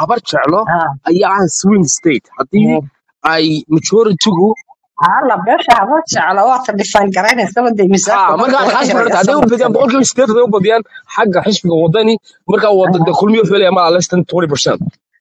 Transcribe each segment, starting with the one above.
habar jeclo Ah, ayaa ah swing state haddii mm. ay majoritygu hala beesha haba jecla waata dhifaan garaynaysa wada miisaanka ha marka marka alkaas waxay marata hadday u badiyaan sanadkan boqolkiiba sideed hadday u badiyaan xagga xisbiga wadani marka wada de kulmiyo wuxuu leeyahay ma less than twenty percent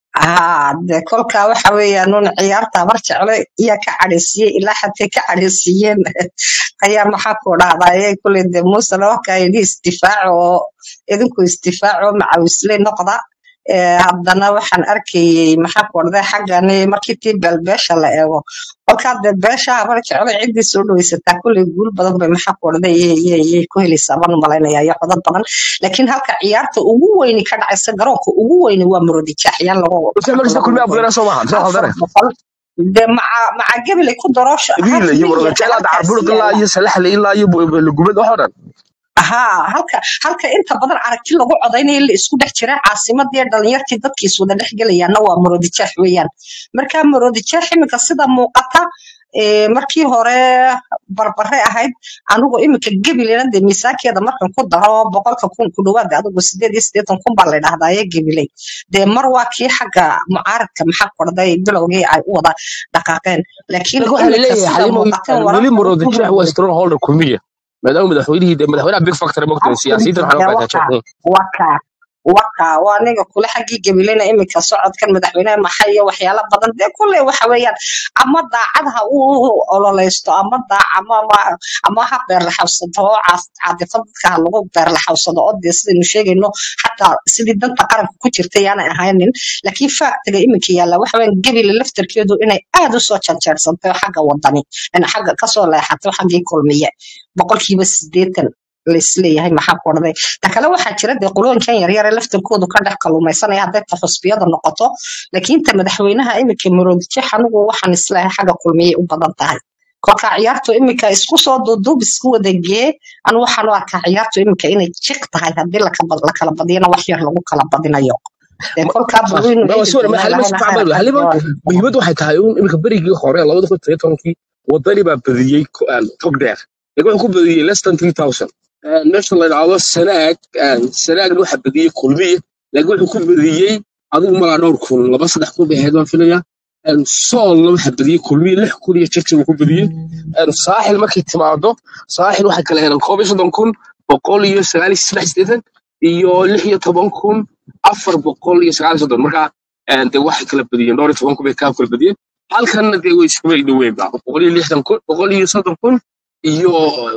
haa de kolka waxa weeyaan un ciyaarta habar jeclo iyaa ka cadhaysiiyey ilaa xatay ka cadhaysiiyeen ayaa maxaa ku dhahdaye kuley de muuse lawaka yidhi isdifaaco oo idinku isdifaaco macawisle noqda Eh, haddana waxaan arkayey maxaa ku dhahday xaggani markii tii beelbeesha la eego kolkaa de beesha habar jeclo ciddii soo dhawaysataa kuley guul badan bay maxaa ku dhahday yay ku helaysaa baan umalaynaya iyo codad badan laakiin halka ciyaarta ugu weyni ka dhacaysa garoonka ugu weyni waa murodijaaxyaan lagu balse markasta lagu kulmiya noqday badana soo maaha mise afar khaldane boqol de maca maca gebele ku daroosha wiil half iyo milyan wargajeel hadda halkaasi carburug ilaa yaala iyo salaxle ilaa iyo lugubad waxoo dhan haa halka halka inta badan aragti lagu codaynayo la isku dhex jira caasimadii dhalinyartii dadkiis wada dhex gelayaana waa murodijaax weeyaan marka murodijaax iminka sida muuqata ee, markii hore barbare ahayd anigu iminka gebilena de miisaankeeda markan ku daro boqolka kun ku dhawaada adigu sideed iyo siddeetan kun baa la dhahdaye gebiley dee mar waa kii xagga mucaaradka maxaa kordhay bilowgii ay u wada dhaqaaqeen laakiin laakiin waxaa iminka laleeyahay sida xalimo muuqateen weli wararka murodijaax waa strong holder kulmiya maadaama madaxweynihii de madaxweynaha big factor mogtahay siyaasiyiintan absolutely waxaa loo dee kala waka waka waka waa aniga kule xaggii gabilena iminka socodkan madaxweynaha maxay iyo waxyaalo badan dee kule waxa weeyaan ama daacad ha u ololeysto ama daac ama ama ama ha beerlaxawsado oo caas- caadifad dadka ha lagu beerlaxawsado oo dee sidaynu sheegayno xataa sidii danta qaranka ku jirta yaanay ahaynin laakiin faaktiga iminka yaalla waxa weeyaan gebile laftarkeedu inay aad u soo janjeersantay xagga wadani in xagga kasoo leexato xaggii kulmiye boqolkiiba sideetan laisleeyahay maxaa ku orday ta kale waxaa jira dee qulooyinkan yaryar ee laftarkoodu ka dhex kalluumaysanaya hadday ta xusbiyada noqoto laakiin ta madaxweynaha iminka muroodijeex anigu waxaan isleeyahay xagga kulmiyay u badan tahay kolka ciyaartu iminka isku soo duuduub isku wada gee anigu waxaan u arkaa ciyaartu iminka inay jiq tahay haddii laka- la kala badiyana wax yar lagu kala badinayo dee kolkaa balweynu ma eegi sawir ma doonaa xalimo lahayna isku khayr xalimo qabta xalimo muhiimadu waxay tahay un iminka berigii hore labada kun iyo tobankii wadani baa badiyey ku- aan tog dheer laakiin wuxuu ku badiyey less than three thousand meesha la yidhaahdo sanaag aan sanaagna waxa badiyey kulmiye laakiin wuxuu ku badiyey adigu malaa dhowr kun laba saddex kun bay ahayd waan filaya Een, soolna waxa badiyey kulmiye lix kun iyo jajab uu ku badiyey Een, saaxil markay timaado saaxil waxay kala heleen koob iyo soddon kun boqol iyo sagaal iyo saddex sideetan iyo lix iyo toban kun afar boqol iyo sagaal iyo soddon marka een, dee waxay kala badiyeen dhowr iyo toban kun bay kaa kala badiyeen halkanna dee way isku way dhoween ba boqol iyo lixdan kun boqol iyo soddon kun iyo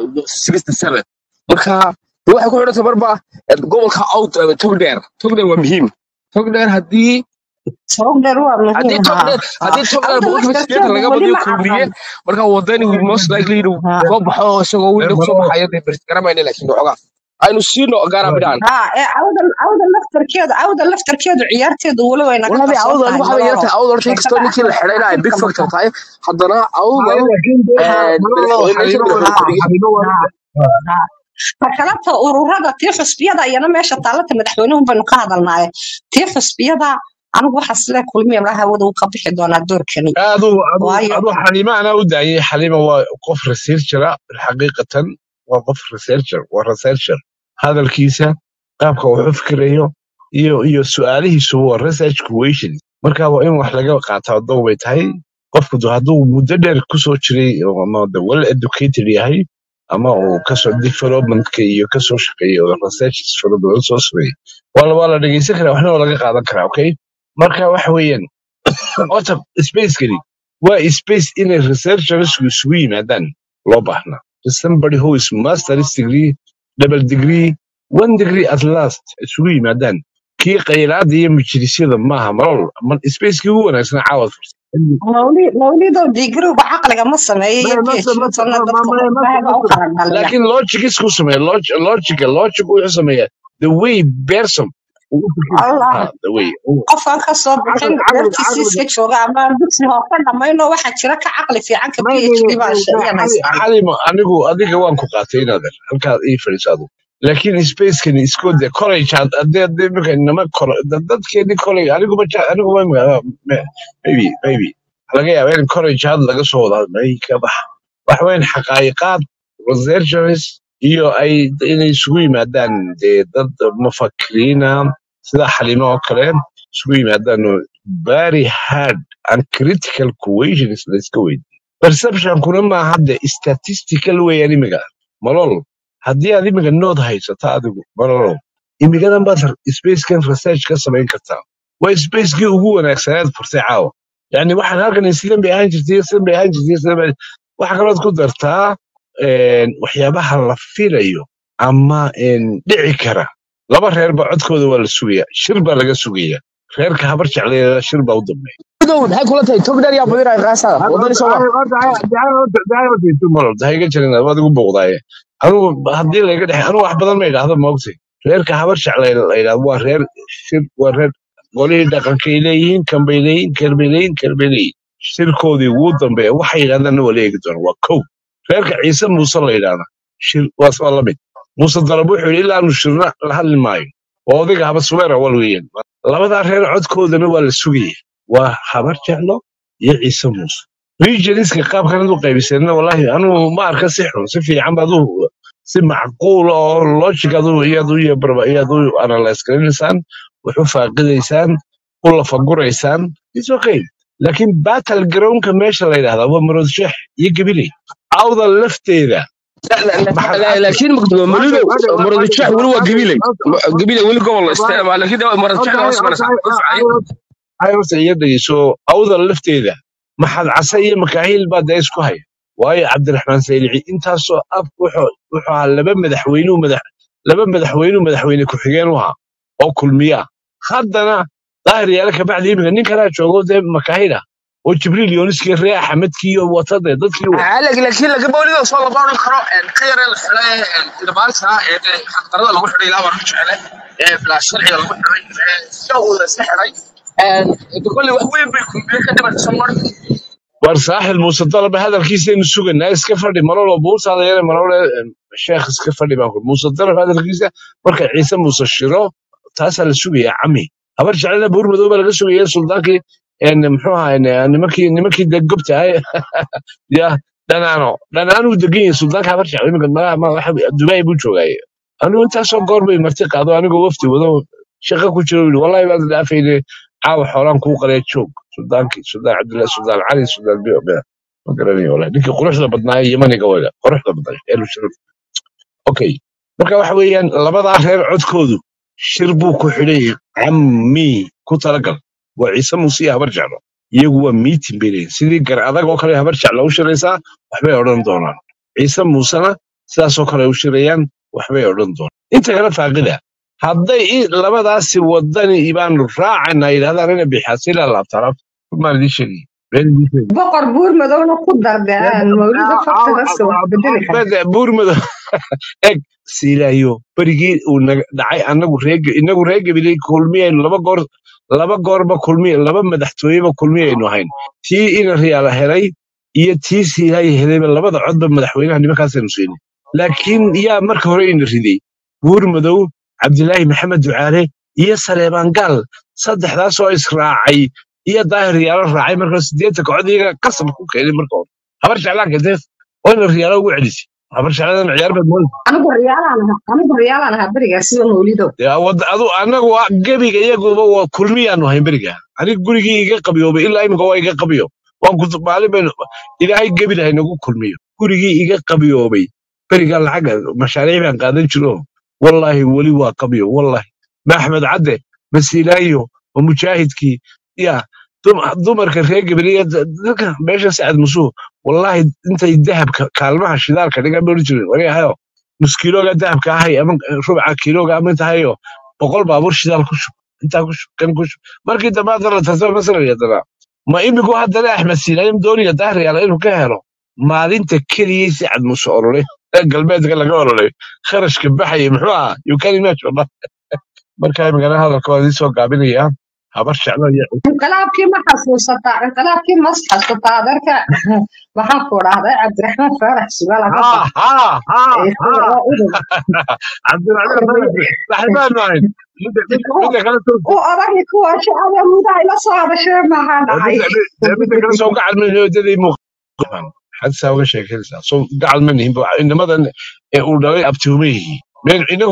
sixty seven marka dee waxay ku xidhantay marba een, gobolka out togdheer togdheer waa muhiim togdheer haddii sogdheer waa haddii muhiim haa togdheer haa haddii togdheer awda boqolkiiba sideetan laftarkeedu laga weli badiyo ma kulmiye caddan marka wadani will most likely inuu haa soo baxo isagoo window soo baxaya dee bers garamayna laakiin waxoogaa aynu siino gaara bidhaan ها إيه عودة عودة لفتر كيدو عودة لفتر كيدو عيارتيدو ولو أنا قد والله صوت عوض هاي anigu waxaa ملولو yartahay cawdal shay kastoo شيكada ninkii la أخير xidhay inay big أخير factor كمتا tahay haddana cawdal laakiin dee ها malolo madaxweyne xalimo madaxweyne ها ku-xigeen xalimo ها ها فكلامته ururada tii xusbiyada ayana meesha taalata madaxweynuhu baynu ka hadalnaaye tii xusbiyada anigu waxa sile kulmiya malaha hawada uu ka bixi doonaa doorkani adu adu waayo adu xalimo anaa u daayay xalimo waa qof researchera xaqiiqatan waa qof researcher waa researcher hadalkiisa qaabka uu u fikirayo iyo iyo su'aalihiisu waa research question marka waa in wax laga qaataa dow bay tahay qofku du- hadduu muddo dheer kusoo jiray oo ama the well educated yahay ama uu kasoo developmentka iyo kasoo shaqeeyo oo research fara badan soo sameeyey waa la waa la dhegeysan karaa waxna waa laga qaadan karaa okay marka waxa weeyaan horta spacekani waa space inay researchersku isugu yimaadaan loo baahnaa somebody who is master's degree double degree one degree at last isugu yimaadaan kii khayraada iyo majlisyada maaha malol ma- spacekii ugu wanaagsan caawad mawlid mawlidow digriga caqliga ma sameeyo iyo Ma- ma- phd ma- tana ma- dadka ma- ma- madaxbaaga u ma- kala dhaliya laakiin logic isku sameeya log- logica logic wuxuu sameeyaa the way person uu u fikir allah ha the way uu- qofaan ka soo bixin caqli caqli dartiisii caqli iska jooga ama aan dugsi hoose dhammayno waxaa jira ka caqli fiican ka ma- phd ma- baa ma- shayaan xali haystaan xalimo anigu adiga waan ku qaatay inaadan halkaad ii fadhiisaado laakiin spacekani isku de college had hadii hadii imika inama koro dad- dadkeeni college aniguba ja- aniguba ma- ma- maybe maybe laga yaaba in college had laga soo wada may ka bax wax weyn xaqaayiqaad researchers iyo ay inay isugu yimaadaan dee dad mufakiriina sida xalimo oo kale isugu yimaadaano very hard and critical questions la iska weydiiyo perceptionkuna maaha hadde statistical weeyaan imiga malol haddii aad imiga nood haysato adigu malolow imigadan baad spacekan research ka samayn kartaa waa spacekii ugu wanaagsanaad furtay caawa yani waxaan halkan sidan bay ahaan jirtay sidan bay ahaan jirtay sidan bay waxa kalood ku dartaa een, waxyaabaha la filayo ama een, dhici kara laba reerba codkooda waa la sugaya shir baa laga sugaya reerka habar jecleeda shir baa u dambeeya Madow, maxay kula tahay tog dheer yaa badinaya qaasada wadani soo waa dahayga jirin waad igu booqdaaye anugu haddii layga dhexe anugu wax badan ma idhaahdo maogtay reerka habar jeclay la yidhahdo waa reer shir waa reer golihii dhaqankay leeyihiin kan bay leeyihiin kan bay leeyihiin kan bay leeyihiin shirkoodii ugu dambeeya waxay yidhahdaan waa la eegi doona waa kow reerka ciise muuse la yidhahda shir waas waa la mid muuse dalab wuxuu yidhi ilaa aanu shirna la hadli maayo waa odayga haba subeera wal weeyaan labadaa reer codkoodana waa la sugaya waa habar jeclo iyo ciise muuse regionska qaabkan u qaybiseenna wallahi anugu ma arka si xun si fiican baad u si macquul oo logic adu iyad u iyo barba iyad u analyze garanaysaan wax u faaqidaysaan u lafaguraysaan is okay laakiin battle groundka meesha la yidhahdaa waa marod sheex iyo gabiley awda lafteeda maxad laakiin maludow muradjax weli waa gabiley gabiley weli gobol isticmaal laakiin muradjax waa ismanaysaa ay horta iyo dhegeyso awda lafteeda maxad case iyo makaahil baa dee isku haya waayo cabdiraxmaan saylici intaasoo af wuxuu wuxuu ahaa laba madaxweynuu madax laba madaxweynuu madaxweyne ku-xigeen u ahaa oo kulmiya haddana daahir yaale kabacdi iminka nin kalaa joogo dee makaahil ah oo jibriil yooniskii ree axmedkii iyo watade dadkii wa laakiin laga boolido soo lama odhan karo ka yare la xidhay dhibaalka ee xaqdarada lagu xidhay ilaa waa jecele ee bilaa sharciga lagu xidhay sida uu la iska xidhay kolle wax weyn bay kulmiye ka dhiman soo war saaxil muuse dalaba hadalkiisaynu suganaa iska fadhi malolo buurtaada yare malole sheekh iska fadhi baan kuri muuse dalab hadalkiisa marka ciise muuse shiro taasaa la sugayaa cami habar jecelna buur madow baa laga sugaya suldaankii een, muxuu ahaa een, nimankii nimankii de gobta ahay ya dhanaano dhanaanuu degan yahay suldaanka habar jecel iminka malaha ma waxa dubai buu joogaaye anigu intaasoo goor bay marti qaado anigoo wafti wado shaqo ku jiro yidhi wallahi baad dhaafayne caawa xoolaan kuu qalaya joog suldaankii suldaan cabdillahi suldaan cali suldaan bio bio ma garanayo wallahi ninkii quruxda badnaa ee yamaniga waga quruxda badnaa eelu sharaf okay marka waxa weeyaan labadaa reer codkoodu shir buu ku xidhan yahay cammi ku talagal waa ciise muuse iyo habar jeclo iyagu waa miitin bay leeyihin sidii gar adag oo kale habar jeclo u shiraysaa waxbay odhan doonaan ciise muusena sidaasoo kale u shirayaan waxbay odhan doonaan inta kale faaqida hadday i- labadaasi wadani baanu raacana yidhahdaan ina bixaasila laabtalaab maan idiin sheegay been idiin sheegay boqor buur madowna ku dardeen mawlida faktigaasi wax bedeli kara Bada buurmado eg siilaayo berigii uu naga dhacay anagu reeg inagu reer gabiley kulmiyaynu laba goor laba goorba kulmiy laba madaxtooyeba kulmiyaynu ahayn tii ina riyaala helay iyo tii siilaayo helayba labada codba madaxweynaha nimankaasaynu siinay laakiin yaa marka hore ina riday buurmadow cabdilaahi maxamed ducaale iyo saleebaan gaal saddexdaasoo israacay iyo daahir riyaalo raacay marka sideetanka cod iyaga qasab ku keenay marka hore habar jeclaanka dee oo ina riyaalo ugu celisay habar jecladan ciyaar baad moodi anigu riyaalaan ahaa anigu riyaalaan ahaa berigaasiba mawlidow dee wad- adu anagu waa gebiga iyaguba waa kulmiyaanu hayn beriga aniga gurigii iga qabiyoobay ilaa imika waa iga qabiyo waan ku maalin baynu ilaahay gebi lahay nagu kulmiyo gurigii iga qabiyoobay beriga lacag mashaariic baan qaadan jiro wallaahi weli waa qabiyo wallaahi ma axmed cadde ma silaayo ma mujaahidkii ya dum- dumarka reer gabriya dadka meesha sacad musuh wallaahi intay dahabka kaalmaha shidaalka dhigan bay odhan jireen wariyahayo nus kiilooga dahabka ahay ama rubca kiilooga ama intahayo boqol baabuur shidaal ku shub intaa ku shub kan ku shub markii dambe haddana tartama masala haddana ma imigu haddana axmed siinaayim dooniya daahriyaala inuu ka helo maalinta keliyay sacad muse ololay ee galbeedka laga ololay kharashka baxaya muxuu ahaa you can imagine wallah. marka imikana hadalka waa idiin soo gaabinayaa habar jeclo iyo inqilaabkii ma xasuusataa inqilaabkii mas xasuusataa adeerka waxaan ku dhahday cabdiraxmaan faarax sugaal aga ha bax ha ha ee ha oo udub cabdiraxmaan faarax saxiibaan ahayn midda midda- midda kale soo u odagii kuwa shacada mudaha ila soo hadashee maxaa dhacay midda midda- midda kale soo gacal ma hoodaday muuqan xadsaa uga sheekeynaysaa soo gacal ma nihin inamadan ee uu dhalay abtiuma yihiin meel inagu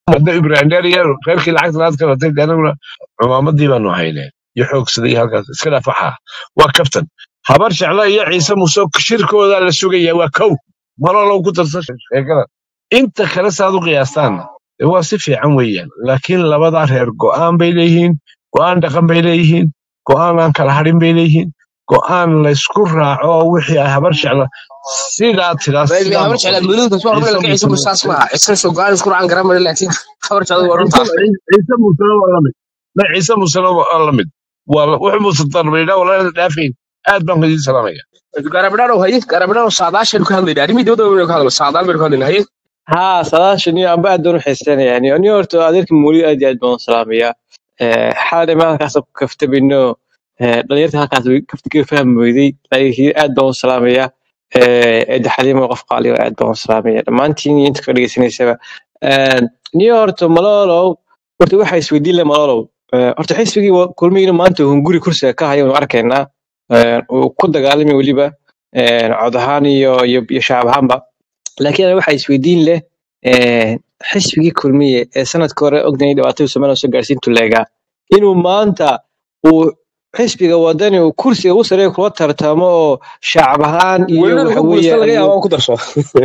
hadda ibrahim dheeriya reerkii lacagta laad ka watay dee anaguna cumaamadii baanu hayneen iyo xoogsaday halkaas iska dhaaf waxaa waa kaftan habar jeclo iyo ciise muuse shirkooda la sugaya waa kow malolow ku darsa sheekada inta kale saad u qiyaastaanna dee waa si fiican weeyaan laakiin labadaa reer go'aan bay leeyihiin go'aan dhaqan bay leeyihiin go'aan aan kala hadhin bay leeyihiin go'aan laysku raaco oo wixii ay habar jeclo sidaa tiraa Bal sidaa habar jecel noqotay mudug soo ciise hormar ka ciise muuse musaas ma ciise soo go'aan isku raan garan mar laakiin habar jecel waa runta ciise ciise muusena waa la mid ma ciise muusena waa la mid waa la- wuxuu muuse darbaydhaa walaalada dhaafayn aad baan ku idiin salaamaya garabdhaano haye garabdhaano saadaashan ku hadlayna arrimii dibadda waynu ka hadlo saadaan baynu ka hadlayna haye ها سلاشن يا أبا أدون حسين يعني أني أرتو أدرك مولي أدي أدون سلامية حالي ما كاسب كفت بينو دليرت هكذا كفت كيف فهم ويدي هي أدون سلامية إدي حليم وقف قالي أدون سلامية ما أنتي أنت كريجي سنة سبا نيويورك ملولو horta waxa isweydiin leh malolow horta xisbigii wa- kulmiyina maanta hunguri kursiga ka haya waynu arkaynaa uu ku dagaalami weliba cod ahaan iyo iyo iyo shacab ahaanba laakiin aniga waxaa isweydiin leh eh, xisbigii kulmiye ee sanadka hore ognahay dhibaatadii somaliya soo gaarsiin tuleegaa inuu maanta uu xisbiga wadani uu kursiga u sareeya kula tartamo oo shacab ahaan iyo welina waxa lagu guulaysta laga weeyaan yaabaa ku darso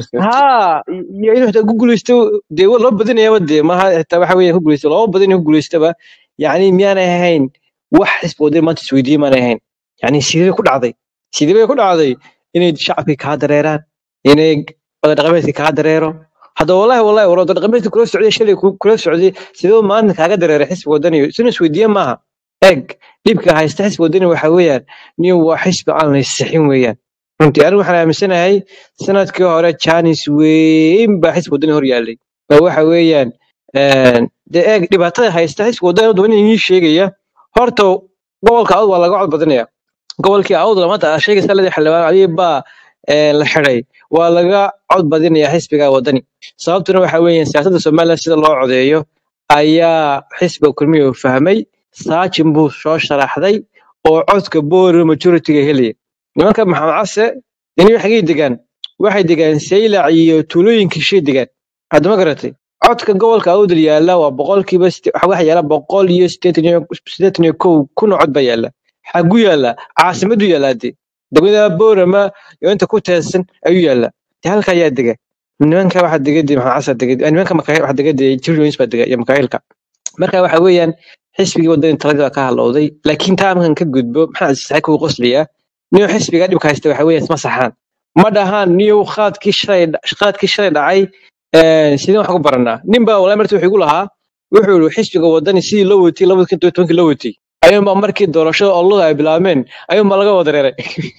ها iyo inuu xitaa ku guuleysto dee wa- loo badinayaa dee maaha xitaa waxa weeye ku guuleysto loo badan ku guuleystaba yacni miyaanay ahayn wax xisbi wadani maanta isweydiiyey maanay ahayn yacni sidee ku dhacday sidee bay ku dhacday inay shacabkii kaa dareeraan inay wada dhaqameedkii kaa dareero hadda wallahi wallahi war wada dhaqameedkii kula socday shalay ku- kula socday sidee maanta kaaga dareeray xisbi wadani isuna isweydiiye maaha eeg dhibka haysta xisbi wadani waxa weeyaan nin waa xisbi aan la sixin weeyaan runtii anigu waxaan aaminsanahay sanadkii hore janis weyn baa xisbi wadani hor yaallay oo waxa weeyaan een, dee eeg dhibaatada haysta xisbi wadani wadani inii sheegaya horta gobolka awd waa laga cod badanaya gobolkii awd lamada aa sheegaysa ladii xildhibaan adiga baa een, la xiday waa laga cod badinaya xisbiga wadani sababtuna waxa weeyaan siyaasadda somaliland sida loo codeeyo ayaa xisbiga kulmiya uu fahmay saajin buu soo sharaxday oo codka boori majoritiga helaya nimanka maxamed case ini waxay degaan waxay degaan saylac iyo tuulooyinka shay degaan hadda ma garatay codka gobolka awdal yaala waa boqolkiiba site- waxa waxa yaala boqol iyo sideetan iyo sideetan iyo kow kun oo cod baa yaala xagu yaala caasimadu yaala dee degmada boorama iyo inta ku teedsan ayuu yaala dee halka ayaa dega nimanka waxa dega dee maxamed case dega eh, nimanka makaayil waxa dega dee jirjoins baa dega iyo makaayilka marka waxa weeyaan xisbigii wadani taladii baa ka halowday laakiin taa markan ka gudbo maxaa saxay kugu qoslayaa niyo xisbiga dhibka haysta waxa weeye isma saxaan ma dhahaan niyo qaadkii shalay qaadkii shalay dhacay een, sideen wax ku baranaa nin baa walaa marti wuxuu igu lahaa wuxuu yihi xisbiga wadani sidii loo watay labada kun iyo tobankii loo watay ayuunbaa markii doorashada olada ay bilaabmeen ayuunbaa laga wada dareeray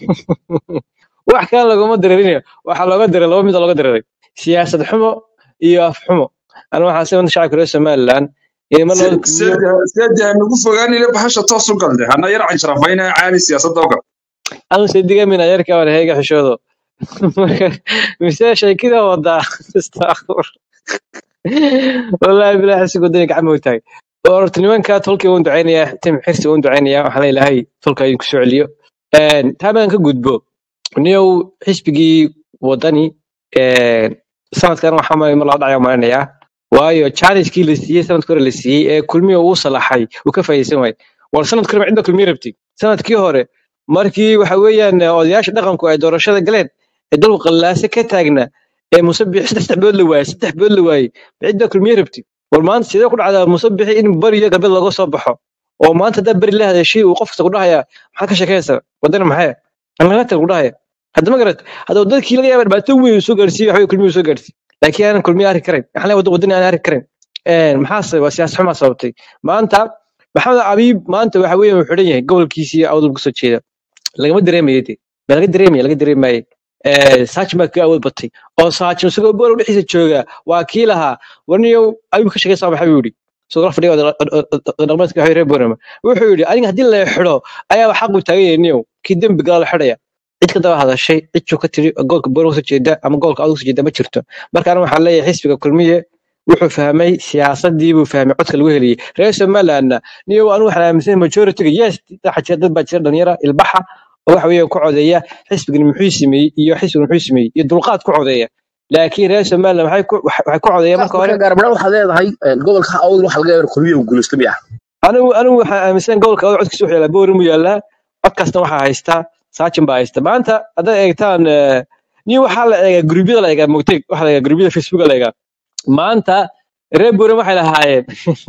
wax kale laguma dareerinayo waxaa looga dareeray laba mid oo looga dareeray siyaasad xumo iyo af xumo ana waxaa si wanta shacabka reer somaliland in mar labada kulmiyo seede nagu fogaanile bahasha toos u galde hana yar canjarafayna caali siyaasadda ogal anu sedigamina yarka war heega xishoodo mise sheekida wadaa astaqfur wallaahi bilaa xisig wadani gacmo taag horta nimanka tolkii uun ducaynaya tim xirsi uun ducaynaya waxaan leeyahay tolka idinku soo celiyo Een, taa baan ka gudbo niyow xisbigii wadani een, sanadkan waxaa mar mar laba dhacaya malinayaa waayo challengekii la siiyey sanadkii hore la siiyey ee kulmiya uu salaxay uu ka faa'iidaysan waayey war sanadkii hore cidda kulmiya rabtay sanadkii hore markii waxa weeyaan eh, odayaasha dhaqanku ay doorashada galeen ee dalku qallaase ka taagna ee musabix saddex saddex bilood la waayey saddex bilood la waayey cidda kulmiye rabti war maanta sidee ku dhacdaa musabixi in bari iyo galbeed looga soo baxo oo maanta haddaa beri la hadashay uu qof kasta ku dhahaya maxaad ka sheekaysa wadana maxay anlagata ku dhahaya hadda ma garat hadda dadkii laga yaaba dhibaato weyn uu soo gaarsiiyey waxa weye kulmiye uu soo gaarsiiyey laakiin aanan kulmiye arki karin maxaa leeyahay wadani aan arki karin Een, maxaa sababa waa siyaasad xumaa sababtay maanta maxamed abiib maanta waxa weeye uu xidhan yahay gobolkiisii awdal kasoo jeeda lagama dareemayo de ma laga dareemaya laga dareemaye saajin baa ka awood batay oo saajin isagoo boolow dhexdiisa jooga waa kii lahaa warniyow ayuu ka shaqaysaa maxaa buu yidhi isagoo la fadhiya dhaqmeedka reer boorama wuxuu yidhi aniga haddii la xidho ayaa wax xaq u taagan yahay niyow kii dembi gala la xidhaya cid ka daba hadashay cid juu ka tiri goolka boorama kasoo jeeda ama goolka awdal kasoo jeeda ma jirto marka aniga waxaan leeyahay xisbiga kulmiye wuxuu fahmay siyaasadii buu fahmay codka lagu heliyey reer somalilandna niyo anigu waxaan aaminsanay majoritiga yes waxaa jira dad baa jira dhalinyara ilbaxa oo waxa weeye ku codeeya xisbigan muxuu sameeyey iyo xisbigan muxuu sameeyey iyo dulqaad ku codeeya laakiin reer somaliland waxay ku waxay waxay ku codeeyeen marka hore marka gaarbadhaan waxaad leedahay gobolka awdal waxa laga yaabaa kulmiya uu guulaysto miya anigu anigu waxaan aaminsan gobolka awdal codkiisa wuxuu yaalaa boori mu yaalaa codkaasna waxaa haysta saajin baa haysta maanta haddaad eegtaan eh, nin waxaa la eegaa gurubyada la eegaa mogtay waxaa la eegaa gurubyada facebook la eegaa maanta reer boori waxay lahaayeen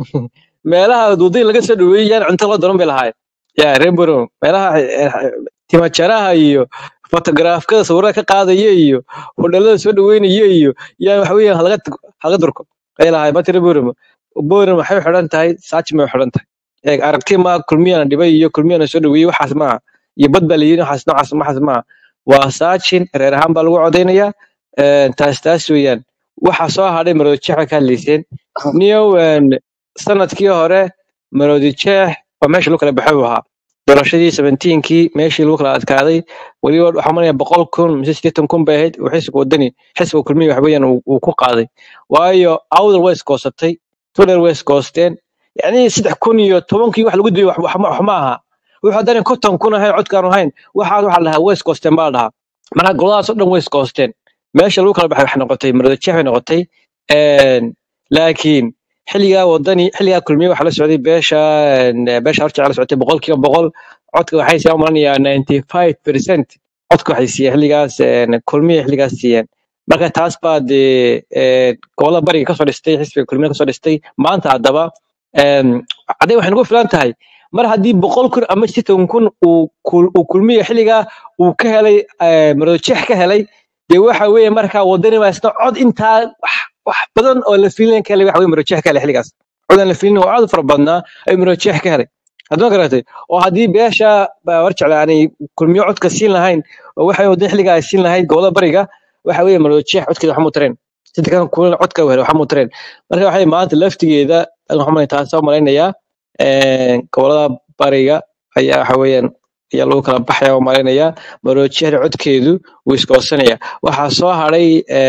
meelaha wadooyin laga soo dhaweeyay yaan cunto loo daran bay lahaayeen ya reer boori meelaha eh, timajaraha iyo fotograafkada sawirada ka qaadaya iyo hodhalada soo dhaweynaya iyo yaan waxa weeyaan halaga halaga durko ay lahaayeen maanta reer boori boori waxay xidhan tahay saajin bay xidhan tahay eeg aragti ma kulmiyana dhibay iyo kulmiyana soo dhaweeyey waxaas maaha iyo bad baa layidhi waxaas noocaas waxaas maaha waa saajin reer ahaan baa lagu codeynayaa een, taas taas weeyaan waxa soo hadhay maroodi jeex bay ka hadlayseen niyow een, sanadkii hore maroodi jeex waa meesha lagu kala baxay buu ahaa doorashadii seventeenkii meeshii lagu kala adkaaday weliba waxaa malaya boqol kun mise sideetan kun bay ahayd uu xisbiga wadani xisbiga kulmiya wax weeyaan uu uu ku qaaday waayo awdal way iskoosatay tuler way iskoosteen yani saddex kun iyo tobankii wax lagu dayay wax wax ma wax ma aha wuxuu haddana konton kun ahayn codkaan ahayn waxaas waxaa la dhahaa way iskoosteen baa la dhahaa marka goladaas oo dhan way iskoosteen meesha lagu kala baxay waxay noqotay marada jeex bay noqotay Een, laakiin xilligaa wadani xilligaa kulmiye waxaa la socday beesha een, beesha horjecel la socotay boqolkiiba boqol codka waxay siiyaan malanayaa ninety five percent codka waxay siiyeen xilligaas een, kulmiye xilligaas siiyeen marka taas baa dee een, gobolada bariga kasoo dhistay xisbiga kulmiye kasoo dhistay maanta haddaba een, hadday waxay nagu filan tahay mar haddii boqol kun ama sideetan kun uu kul- uu kulmiye xilligaa uu ka helay eh, marado jeex ka helay dee waxa weeye markaa wadani baa isna cod intaa wax wax badan oo la fiilin ka helay waxa weye marado jeex ka helay xilligaas cod aan la fiilin oo aad u fara badnaa ayuu marado jeex ka helay haddama garatay oo haddii beesha baa war jecla aanay kulmiyo codka siin lahayn oo waxa wadani xilligaa ay siin lahayd gobolada bariga waxa weeye marado jeex codkeeda waxma tareen sida kan kulana codka u helay waxma tareen marka waxay maanta laftigeeda waxaan malay taas u malaynayaa een, gobolada bariga ayaa waxa weeyaan ayaa lagu kala baxaya oo malaynayaa maroojiyahda codkeedu wuu iskoosanaya waxaa soo hadhay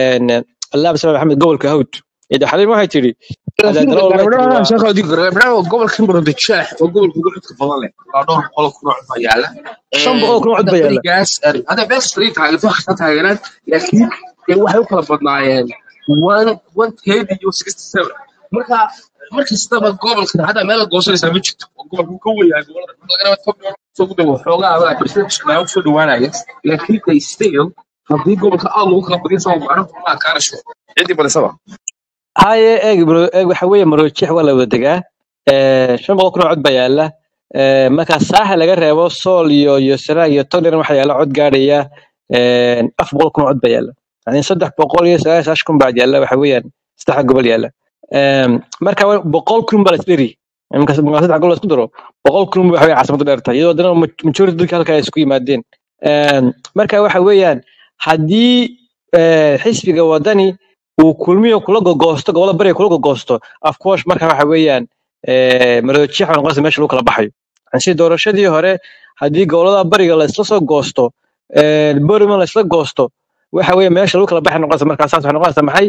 allaab salaam maxamed gobolka hawd ida xaliim waxay tidhi laakiin adaadalo waxay tidhi gaarbadhaan waa sheekha odi gaarbadhaan waa gobolka marada jeex waa gobolka ugu codka badan leh waa dhowr boqol kun oo cod baa yaala shan boqol kun oo cod hadda baa yaalla berigaas hadda bees three taageerto wax kasta taageeraan laakiin dee waxay u kala badnaayeen one one thirty iyo sixty seven marka markastaba gobolkan hadda meel la goosanaysaa ma jirto oo gobolku ka weyahay gobolada marka laga rabo top dhowr soo gudaha waxoogaa adaa percentage baa u soo dhawaanaya laakiin they still haddii gobolka aad lagu kala badiyo sama macno ma kaanasho ciddii badisaba haye eeg bro eeg waxa weeye maroojeex waa la wada degaa Eh, shan boqol kun oo cod baa yaalla Eh, marka saaxa laga reebo sool iyo iyo sanaag iyo togdheer waxaa yaalla cod gaadhaya eh, afar boqol kun oo cod baa yaalla yani saddex boqol iyo sagaal iyo sagaashan kun baa yaalla waxa weeyaan saddexa gobol yaalla Em, marka wa- boqol kun baa la isdheri marka marka saddex gobol la isku daro boqol kun waxa weeye caasimadu dheer tahay iyadoo haddana ma- majority dadka halka ay isku yimaadeen Em, marka waxa weeyaan haddii eh, xisbiga wadani uu kulmiyo kula gogoosto gobolada bariga kula gogoosto of course marka waxa weeyaan eh, maroodijeex baa noqonaysa meesha lagu kala baxayo Yani si doorashadii hore haddii gobolada bariga la isla soo goosto eh, boriman la isla goosto waxa weeye meesha lagu kala baxay noqonaysa markaa saas waxay noqonaysa maxay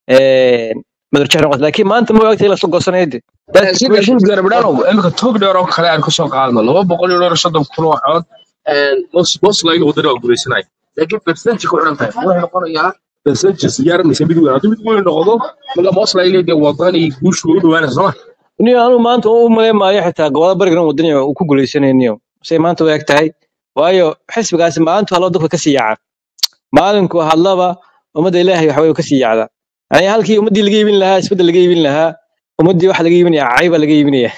Eh, maroodijeex noqonaysa laakiin maanta ma ogtahay in la isla goosanayo de that's the laakiin question laakiin gaarbadhaan imika tog dheer oo kale aan kasoo qaadno laba boqol iyo dhowr iyo soddon kun oo cod moslayna wadani waa guuleysanaya laakiin percentage ku xidhan tahay wuxuu noqonayaa percentage siyaaranaysa mid weyn haddii mid weyn noqdo marka moslayna dee wadani guushu way u dhawaanaysa sooma niyo anu maanta u malayn maayo xitaa gobolada bariga inuu wadani uu ku guuleysanayniyo say maanta u eg tahay waayo xisbigaasi maalintu haloo dadka kasii yaaca maalinku hadlaba ummadda ilaahay waxa weye ka sii yacda yani halkii ummaddii laga iibin lahaa isbedel laga iibin lahaa ummaddii waxa laga iibinaya cayba laga iibinaya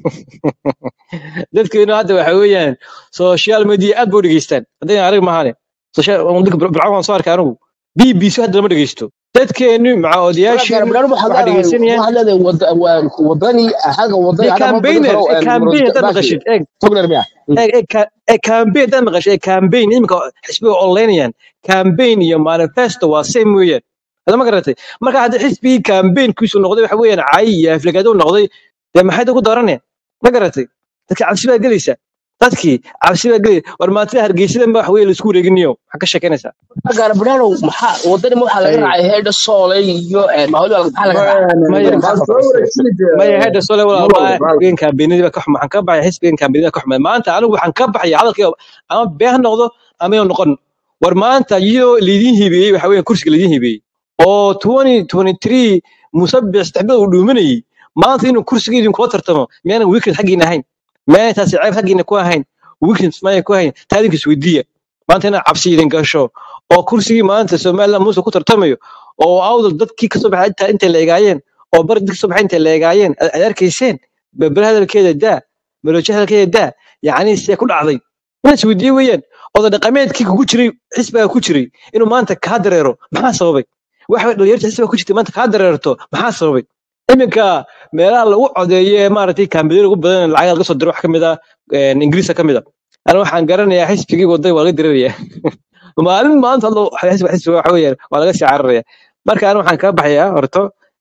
dadkeenu hadda waxa weeyaan social media aad ba u dhegeystaan haddayna arag mahane bircawn waan soo arkay anigu b b c hadda lama dhegeysto dadkeenu maca marka odayaasheenu gaarbadhaan waxaad waxaa leedahay dhegeysanayaan waxaad leedahay wada- waa- wadani xagga wadani de hadda ma badin campaigner karo e campaign haddaad baashi maqashid eeg tog dheer miya eeg eeg ka- eeg campaign haddaad maqashid eeg campaign iminka xisbiga oleynayaan campaign iyo manifesto waa same weeyaan hada ma garatay marka haddii xisbigii campaignkiisu noqday waxa weeyaan cay iyo aflagaado u noqday dee maxay dadku dooraneen ma garatay dadka cabsi baa gelaysa dadkii cabsi baa gelaya war maantida hargeysada ma wax weeye laisku wareeginayo maxaa ka sheekeynaysaa gaarbadhaanow maxaa wadani waxaa laga Ay, raacay heedha soole iyo maholi maxaa laga raacay maya wadani maxaa soo wareegsanid maya heedha sole walaal malow ma xisbigan kaambeenadii baa ka xumay waxaan ka baxay xisbigan kaambeenadii baa ka xumay maanta anigu waxaan ka baxaya hadalkii ama been ha noqdo ama inuu noqon war maanta iyadoo laydin hibeeyey waxa weeye kursiga laydin hibeeyey oo 2023 musabix saddexdooda uu dhuuminayay maanta inuu kursiga idinkula tartamo miyaanan weekend xaggiina ahayn miyaanay taasi ceeb xaggiina ku ahayn weekend maaya ku ahayn taa idinka isweydiiya maanta inaad cabsi idin gasho oo kursigii maanta somaliland muuse ku tartamayo oo awdal dadkii kasoo baxay inta intay la egaayeen oo bari dadkii kasoo baxay intay la egaayeen aad aad arkayseen berbere hadalkeeda daa malooje hadalkeeda daa yacni see ku dhacday inaad isweydiiye weeyaan oda dhaqameedkii kugu jiray xisbiga ku jiray inuu maanta kaa dareero maxaa sababay waxa way dhalinyarta xisbiga ku jirtay maanta kaa dareerto maxaa sababay iminka meelaha lagu codeeyo ee maaragtay kaambiyoon ugu badan lacag laga soo diro wax ka mid ah een, ingiriiska ka mid ah ana waxaan garanayaa xisbigii waday waa laga diraraya maalin maanta hadlo xisbiga xisbiga waxa weeyaan waa laga sii cararaya marka ana waxaan kaga baxayaa horto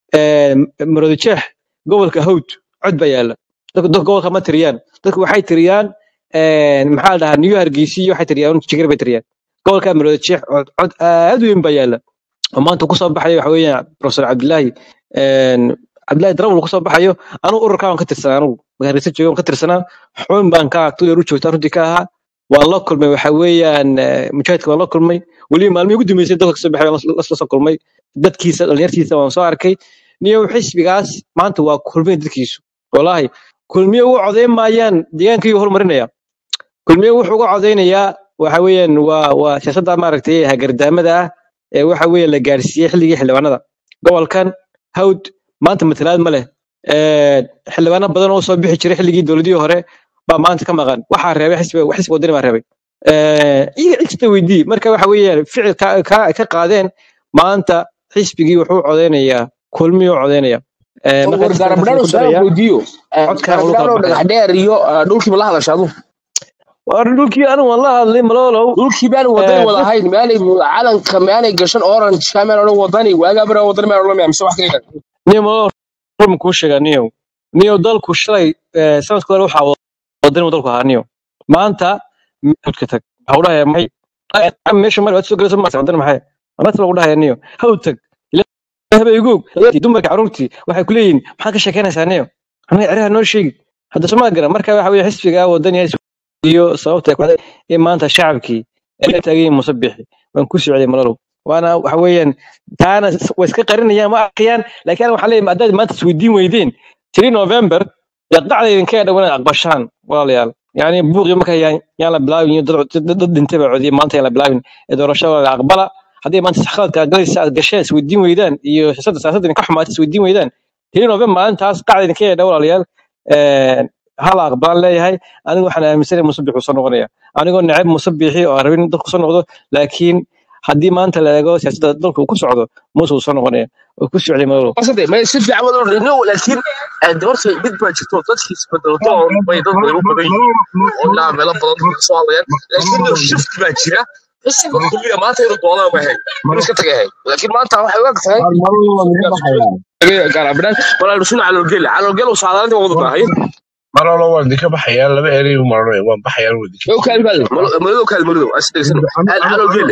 marodi jeex gobolka hawd cod baa yaala dadku dadku gobolka ma tiriyaan dadku waxay tiriyaan een, maxaa la dhahaa new hargeysa iyo waxay tiriyaan jigar bay tiriyaan gobolka marodi jeex cod cod aad u weyn baa yaala oo maanta kusoo baxayo waxa weeyaan professor cabdilaahi een, cabdilaahi darawal kusoo baxayo anigu ururkaa waan ka tirsanaa anigu magaalisa jooga waan ka tirsanaa xubin baan ka tu yar u joogtaa runtii ka ahaa waan la kulmay waxa weeyaan eh, mujaahidka waan la kulmay weliba maalmihii ugu dambeysay dadka kasoo baxay waan la la soo kulmay dadkiisa dhalinyartiisa waan soo arkay niyo xisbigaas maanta waa kulmay dadkiisu walaahi kulmiye ugu codeyn maayaan deegaankii horumarinaya kulmiye wuxuu uga codeynayaa waxa weeyaan waa waa siyaasadda maaragtay hagardaamada ah ee waxa weeye la gaarsiiyey xilligii xildhibaanada gobolkan hawd maanta matalaad ma leh Ee, xildhibaano badan oo soo bixi jiray xilligii dowladihii hore baa maanta ka maqan waxaa reebay xisbiga xisbiga wadani baa reebay Ee, iyaga cigsta weydii marka waxa weeyaan ficil ka ka- ka qaadeen maanta xisbigii wuxuu codeynayaa kulmiyuu codeynaya Ee, marka war xisbiga gaarabdhaan ku su'aal daraya weydiiyo codkaan uu kala gaarabdhaan baxaya dhagax dheer iyo ah, dhulkiiba la hadasha adu war dhulkii anigu waan la hadlay malolow dhulkii baan wadani Ee, wada dad ahayn maanay calanka maanay gashan orange kaameel odhan wadani waagaa bara wadani maan odhan mise wax kayga niyo malolow run kuu sheegaa niyow niyow dalku shalay ee, sanadka hore waxaa wadani dalku ahaa niyow maanta hawdka tag waxaa u dhahaya maxay Ay, meesha mari waad soo galayso maarta wadani maxay anata lagu dhahaya niyo hawd tag habeegoog dumarka carruurtii waxay ku leeyihiin maxaad ka sheekeynaysaa niyo anaga ceraha noo sheegi hadda somaa garan marka waxa weye xisbiga wadani iyo sababta ay ku dhacday in maanta shacabkii ay la taagan yihiin musabixi waan ku socday malalow waana waxa weeyaan taana way iska qarinayaan ma arkayaan laakiin waxaa leeyahay haddaad maanta isweydiin weydeen tiri november yaqdacda idinka dhow inaad aqbashaan walaalayaal yani buuqii marka yaan yaan la bilaabin iyo dad dad dad dhintay baa codiyay maanta yaan la bilaabin ee doorashada la aqbala haddii maanta saxaadka aad galaysa aad gasheen isweydiin weydaan iyo siyaasadda siyaasadda idinka xumaatay isweydiin weydaan tiri november maalintaas qacda idinka dhow walaalayaal een, hala aqbalan leeyahay anigu waxaan aaminsanahay musabix uu soo noqonaya anigoo neceb musabixi oo aan rabin in dalku soo noqdo laakiin haddii maanta la eego siyaasadda dalka uu ku socdo muuse uu soo noqonaya oo ku socday madalow wasade ma si fiican wada odhan no laakiin doorta mid baa jirto dadkiis bedelato oo bay dad badan u badan yihiin oo ilaa meelo badan ka soo hadlayaan laakiin no shift baa jira xisiga kulliga maanta inuu doonaa ma ahayn inuu iska tagay ahayn laakiin maanta waxay u eg tahay gaarabdhaan walaa dhusuna caloolgele caloolgele uu saadaantii wada baahay marolo waan idinka baxayaa laba erey u marano waan baxayaan waan idinka madow kaali baad madow kaali madow asdegsan caloolgele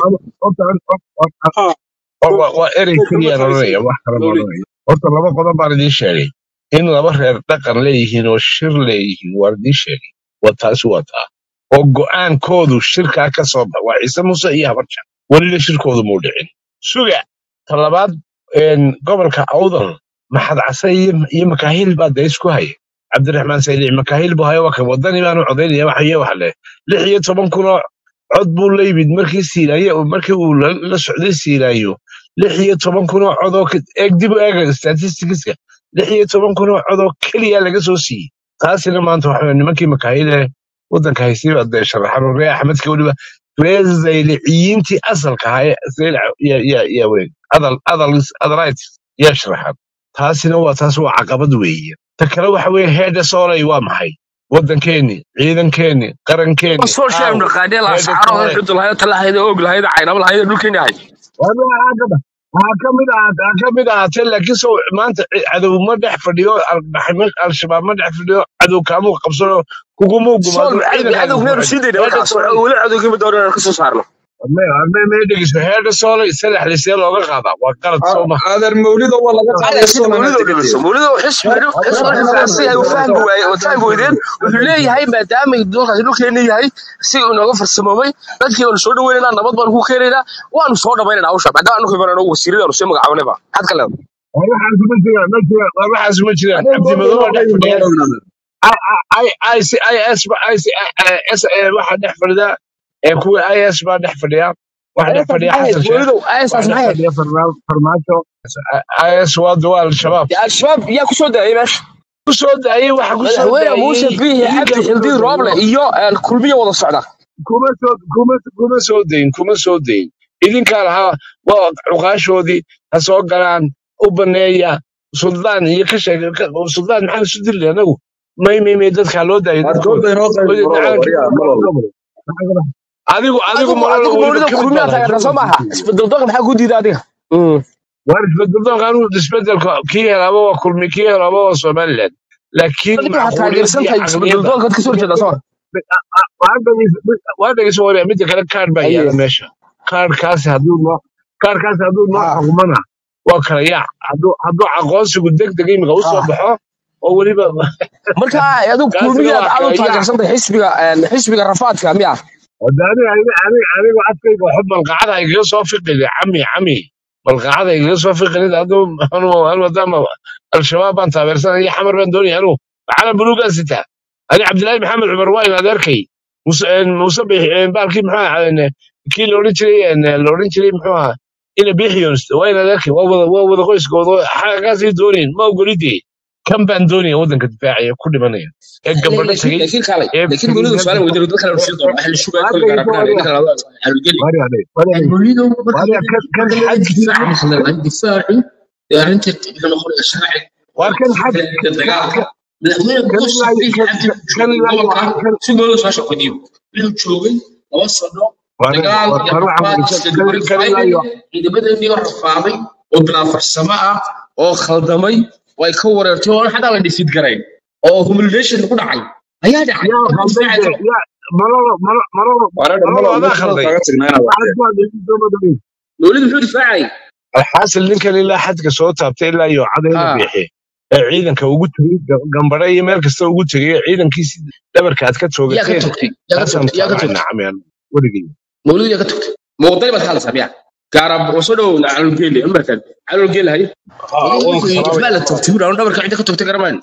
waa erey keliyaan oranaya wax kale ma oranaya horta laba qodob baan idiin sheegay in laba reer dhaqan leeyihiin oo shir leeyihiin waan idiin sheegay waa taasi waa taa oo go'aankoodu shirkaa ka soo bax waa ciise muuse iyo habarja welina shirkoodu muu dhicin suga ta labaad een, gobolka awdal maxad case iyo iyo makaahil baa dee isku haya cabdiraxmaan saylic makaahil buu hayo waa kan wadani baanu codaynaya waxaye waxa le lix iyo toban kun oo cod buu la yimid markii siilaayo markii uu la la socday siilaayo lix iyo toban kun oo cod oo ka- eeg dib u eega statisticska lix iyo toban kun oo cod oo keliya laga soo siiyey taasina maanta waxa weeye nimankii makaahile waddanka haystay baa dee sharaxan oo ree axmedka weliba ree zayliciyiintii asalka ahaa ee zaylac ya ya ya weyn adal adal adalait yaa sharaxan taasina waa taas waa caqabad weeye ta kale waxa weeye heedha soolay waa maxay waddankeeni ciidankeeni qarankeeni soo sheeg aawo naqaadee la heedha saaro soolay xudul hayda talahayd og lahayd caynaba lahayd dhulkeeni ahay waxaa ka mid ahaatee ha ka mid ahaatee laakiin sow maanta ci- cadow ma dhex fadhiyo al- al-shabaab ma dhex fadhiyo cadow kaamuu qabsano kugumuu sool gumaado ciidankaaga cadow ku meeru xidhi sii dayna heedha markaas soolay weli cadowgii ma doonaan ka soo saarno may dhegeyso heerka soole saddex lisee looga qaadaa waa qalad soo ma adeer mawlido waa laga هذا qaaday سيد soolana مولده dhegeyso degdeg مولده حسب حسب الحساسية ay u fahmi waayeen oo fahmi weydeen wuxuu leeyahay maadaama doonkaasi dhulkeena yahay si uu nooga farsamoobay dadkii waanu soo dhaweynaynaa nabad baanu ku keenaynaa waanu soo dhamaynaynaa hawsha maadaama anu khibarano wasiiradaanu sii magacaabanayba had ka leedahay waxaas ma jiraan ma jiraan waxaas ma jiraan cabdi madow waa dhex fadhiya is waxaa dhex fadhida ee kuwa is baa dhex fadhiya waxaa dhex fadhiya xasan sheekh مولده ايس waxaa dhex maxay fadhiya Farma- farmaajo is waa duwaa al-shabaab يا الشباب yaa ku soo daayay meesha ku soo daayey waxa ku soo madaxweyne muuse daayey biixi cabdi idinkaa ku xildiin soo rooble daayey iyo een, kulmiye wada socda kuma soo kuma kuma soo dayin kuma soo dayin idinkaa lahaa waa cuqaashoodii ha soo galaan u baneeya suldaan iyo ka sheeg suldaan maxaan isu dili anagu may may may dadkaa loo daayo dadkooda doodda inoo qayb Weli baro calankii waryaa baa malol loo adigu adigu adigu malalo adigu weliba mawlida ka mid kulmiyaa baad taageertaa soo maaha hayso isbedel doonka maxaa ku diida adiga waar isbedeldoonka anigu isbedelka kii helaaba waa kulmi kii helaaba waa somaliland laakiin adiga waxaa macquuliyadda taageersan iyo tahay isbedel caqliyadda doonka ka soo horjeeda soo waa dhegeyso waryaa midda kale kaar baa aye yaala meesha kaarkaasi hadduu noo kaarkaasi hadduu noo ha xugmana waa kala yaac hadduu hadduu aqoonsigu deg deg imika u soo ha baxo oo weliba marka adigu kaasina kulmiyaad waa aad u kala yaac taageersan tahay xisbiga een, xisbiga rafaadka miya Wada aniga aniga aniga aniga afkayga waxba balqacada igaga soo fiqida cami cami balqacada igaga soo fiqida aduu anu anu maadaama al-shabaab baan taageersanaya xamar baan doonaya anu calan buluugaan sitaa ani cabdilaahi maxamed cumar waa in adeerkay Muse- een, muuse Bix- een, baalkii muxuu ahaa een, kii la odhan jiray een, la odhan jiray muxuu ahaa ina bixiyon waa in adeerkay waa wada waa wada qoyskooda xagaasay doonayn ma ogolidee kan baan doonaya waddanka difaacaya ku dhimanaya ee gabadho laakiin tagay laakiin kaalay ee laakiin mawlida su'aalan weydiin dad kale sii doona waxa la shugay kulli gaar ahaan ninka la xalgeli mawlidu marka kan marka la xaj difaaci la difaaci arrinta wuxuu noqonayaa sharci waa kan xaj dagaalka madaxweyne kan muuse ilaa biixi cabdi kan wuxuu joogay ilaa gobolka kan si mawlida soo shaqadiyo wuxuu joogay laba sano war dagaal iyo war rafaad waxaan iyo kan dibadda kan ilaa faa'iiday ciidamadeenii oo rafaaday oo bilaa farsamo ah oo khaldamay way ka wareertay oo xataa la dhisid garayn oo humiliation ku dhacay ayaa dhacay yaa marka khalday difaaci de karo yaa malolo malo malolo wareer malolo malol adaa mid khalday kaga tagnayna waa waxaad ku hadlaysid soo madhaweyn mawlid muxuu difaacay alxaasil ninkan ilaa xadka soo taabtay ilaa iyo cadayda ha biixi ee ciidanka ugu tegey ga- gambadhe iyo meel kasta ugu tegey ee ciidankiisi dhabarka aad ka yaa ka toogateen togtay yaa ka taasaan togtay yaa ka taabacay togtay nacameen weligii mawlid yaa ka togtay muwadani baad hadlaysaa miya gaarab oo soo dhow calolgeeli markan calolgeeli hay ها mawlid وان wuxuu yidhi سلامي baa la togtay buur anu dhabarka cidda ka togtay garamayn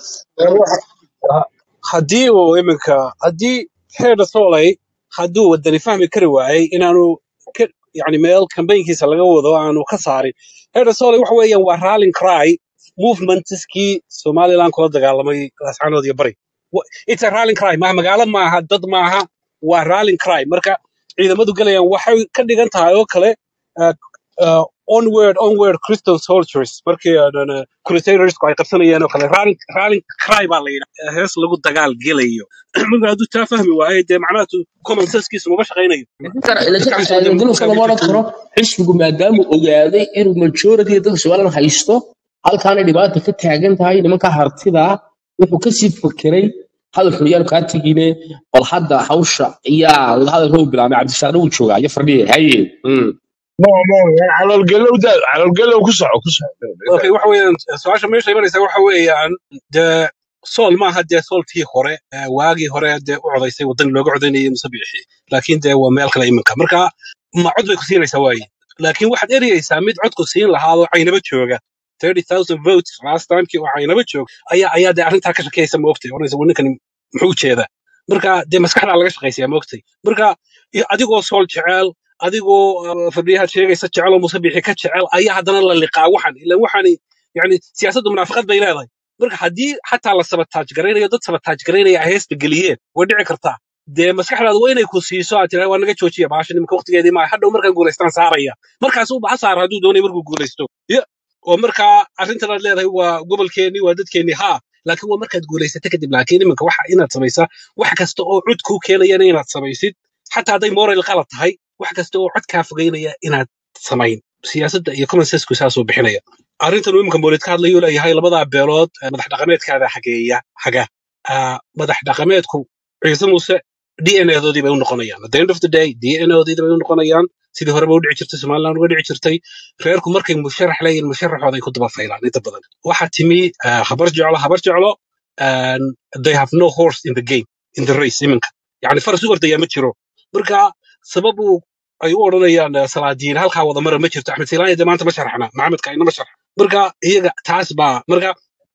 haddii uu iminka haddii xeer soley hadduu wadani fahmi kari waayey inaanu ka- yani meel kambaynkiisa laga wado aanu ka saarin xeer soley waxa weeyaan waa rallying cry movementskii somaliland kula dagaalamay laascaanood iyo bari Wa- it's a rallying cry maaha magaalo maaha dad maaha waa rallying cry marka ciidamadu galayaan waxay ka dhigan tahay oo kale uh, uh, onward onward christian soldiers markii uh, crusadersku ay qabsanayeen oo kale rallying rallying cry baa la yidhaha hees lagu dagaal gelayo marka hadduu taa fahmi waaye dee macnaha common sensekiisu mama shaqaynayo laakiin maskaxdiisa wadee ciladiluska lama odhan karo xisbigu maadaamuu ogaaday inuu majority dadka somaliland haysto halkaanay dhibaata ka taagan tahay nimanka hartida wuxuu kasii fakeray hadalkun yaanu kaa tegine bal hadda hawsha iyaa hadalka u bilaabay cabdisaare uu joogaa iyo fardhiye haye Mm. no no caloolgelow da caloolgelow ku soco ku soco okay waxa weeyaan su-aasha meesha imanaysa waxa weeyaan dee sool maaha dee soolkii hore ee waagii hore dee u codaysay waddan looga codaynayay musabixi laakiin dee waa meel kale iminka marka ma cod bay ku siinaysaa waaye laakiin waxaad ereyeysaa mid codku siin lahaadoo caynaba jooga 30,000 votes last timekii oo caynaba joog ayaa ayaa dee arrintaa ka shakeysa moogtay oranaysa "War ninkani muxuu ujeedaa marka dee maskaxdaa laga shaqaysayaa moogtay marka iyo adigoo sool jecel adigoo uh, fadhiyaha sheegaysa jecel oo musabixi ka jecel ayaa haddana la liqaa waxan ilan waxani yani siyaasaddu munaafaqad bay leedahay marka haddii xataa la sabataaj garaynayo dad sabataaj garaynaya ay heesta geliyeen way dhici kartaa dee maskaxdaadu waa inay ku siiso aad tiraa waa naga joojiya baasha nimanka waqtigeedii maa hadhow markaan guulaystaan saaraya markaas uu baxa saara hadduu doonay markuu guulaysto Ya, oo markaa arrintan aad leedahay waa gobolkeenii waa dadkeenii haa laakiin waa markaad guulaysato kadib laakiin iminka waxa inaad samaysaa wax kasta oo cud kuu keenayana inaad samaysid xataa hadday moral qalad tahay wax kasta oo cod kaa fogeynaya inaad samayn siyaasadda iyo common senseku saasuu bixinaya arrintan uu iminka mawlid ka hadlayuu leeyahay labadaa beelood eh, madax dhaqameedkaada xageeya xaga Ah, madax dhaqameedku ciise muuse d n a doodii bay u noqonayaan at the end of the day d n a doodii bay u noqonayaan sidii horeba u dhici jirtay somaliland uga dhici jirtay reerku markay musharax leeyihin musharaxooda ay ku daba faylaan inta badan waxaa timi ah, habar jeclo habar jeclo and they have no horse in the game in the race iminka yani faras u ordaya ma jiro marka sababu ay u odhanayaan eh, salaadiin halkaa wada mara ma jirto axmed silaanya de maanta ma sharaxna maxamedka inama sharax marka iyaga taas baa marka